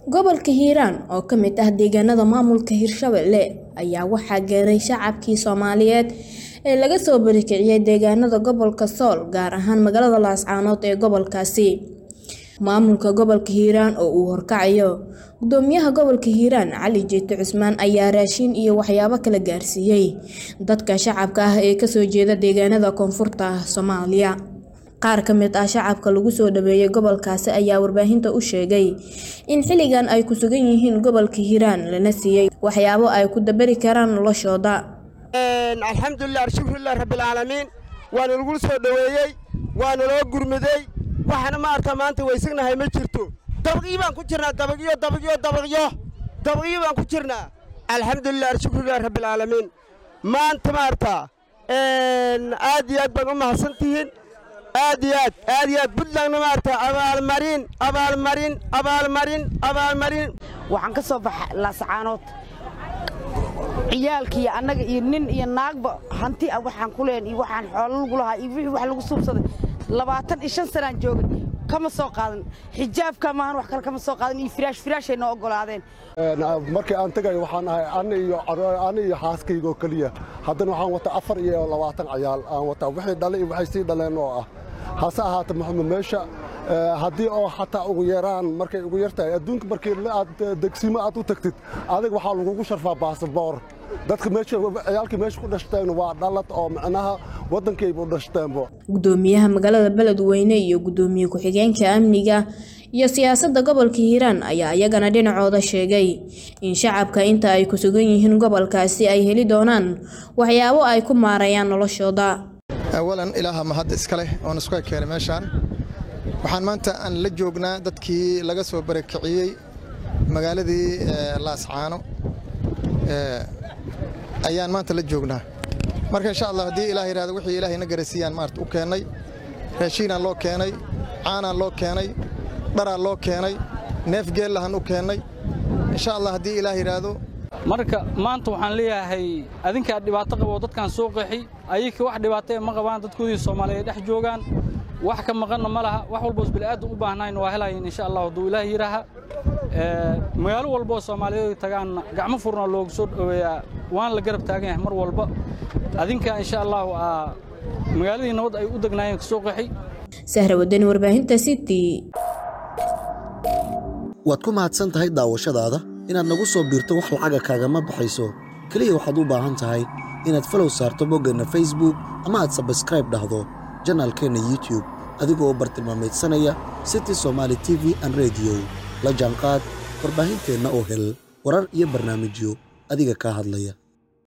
Gobolka Hiiraan oo ka mid ah deegaanada maamulka Hirshabelle ayaa waxaa gaaray shacabkii Soomaaliyeed ee laga soo barakiciyay deegaanada gobolka Sool gaar ahaan magaalada Laascaanood ee gobolkaasi. Maamulka gobolka Hiiraan oo uu horkacayo Gudoomiyaha gobolka Hiiraan Cali Jeete Cusmaan ayaa raashin iyo waxyaabo kala gaarsiiyay dadka shacabka ah ee kasoo jeeda deegaanada koonfurta Soomaaliya. Qaar ka mid ah shacabka lagu soo dhaweeyay gobolkaasi ayaa warbaahinta u sheegay in xilligan ay ku sugan yihiin gobolka Hiiraan lana siiyay waxyaabo ay ku dabari karaan noloshooda. alxamdulilah shukrilah rabbilcaalamiin waana lagu soo dhoweeyey waana loo gurmaday waxaana maarta maanta weysagnahay ma jirto dabaqyo baan ku jirnaa dabaqyo dabaqyo dabaqyo dabaqyo baan ku jirnaa alxamdulilah shukrilah rabbilcaalamiin maanta maarta aad iyo aad baan u mahadsan tihiin aad iyo aad aad iyo aad puntlandna maarta abaalmarin abaalmarin abaalmarin abaalmarin waxaan ka soo baxa laascaanood ciyaalkii annaga iyo nin iyo naagba hanti ah waxaan ku leen iyo waxaan xoolo lagu lahaa iyo wixii wax lagu suubsaday labaatan iyo shan sanaan joogay kama soo qaadan xijaabka maahan wax kale kama soo qaadan iyo firaash firaashay noo oggolaadeen markii aan tegayo waxaan ahay ani iyo ani iyo xaaskayga oo keliya haddana waxaan wataa afar iyo labaatan cayaal aan wataa wixii dhalay iyo waxay sii dhaleen oo ah hase ahaata maxamed meesha haddii oo xataa ugu yaraan markay ugu yartahay adduunka markii aad degsiimo aad u tagtid adiga waxaa lagugu sharfaa baasaboor dadka meesha ciyaalkii meesha ku dhashteen waa dhalad oo macnaha waddankayba u dhashteenbo Gudoomiyaha magaalada Beledweyne iyo gudoomiye ku-xigeenka amniga iyo siyaasadda gobolka Hiiraan ayaa iyagana dhinacooda sheegay in shacabka inta ay ku sugan yihiin gobolkaasi ay heli doonaan waxyaabo ay ku maareeyaan noloshooda. awalan ilaaha mahad iska leh oon isku keenay meeshaan waxaan maanta aan la joognaa dadkii laga soo barakiciyey magaaladii laascaano ayaan maanta la joognaa marka insha allah haddii ilaah yidhahdo wixii ilaahay na garasiiyaan maarta u keennay raashiinaan loo keenay caanaan loo keenay dharaan loo keenay neef geellahan u keennay insha allah haddii ilaah yidhaahdo marka maanta waxaan leeyahay adinkaa dhibaato qabo dadkan soo qaxi ayaka wax dhibaato ma qabaan dadkoodii soomaaliyeed dhex joogaan wax ka maqanna ma laha wax walboos bini'aadan u baahnayn waa helayin insha allah hadduu ilaah yidhaaha magaalo walboo soomaaliyeed tagaanna gacmo furna loogu soo dhoweeyaa waan la garab taagan yahay mar walba adinka insha allah magaaladii nabad ay u degnaayeen ka soo qaxi Sahra Wadani warbaahinta City waad ku mahadsan tahay daawashadaada inaad nagu soo biirto wax lacaga kaagama baxayso keliya waxaad u baahan tahay inaad falow saarto boggeenna facebook ama aad sabskraib dhahdo janaalkeenna youtube adigoo u bartilmaamaydsanaya city somaali t v an rediyo la jaanqaad warbaahinteenna oo hel warar iyo barnaamijyo adiga kaa hadlaya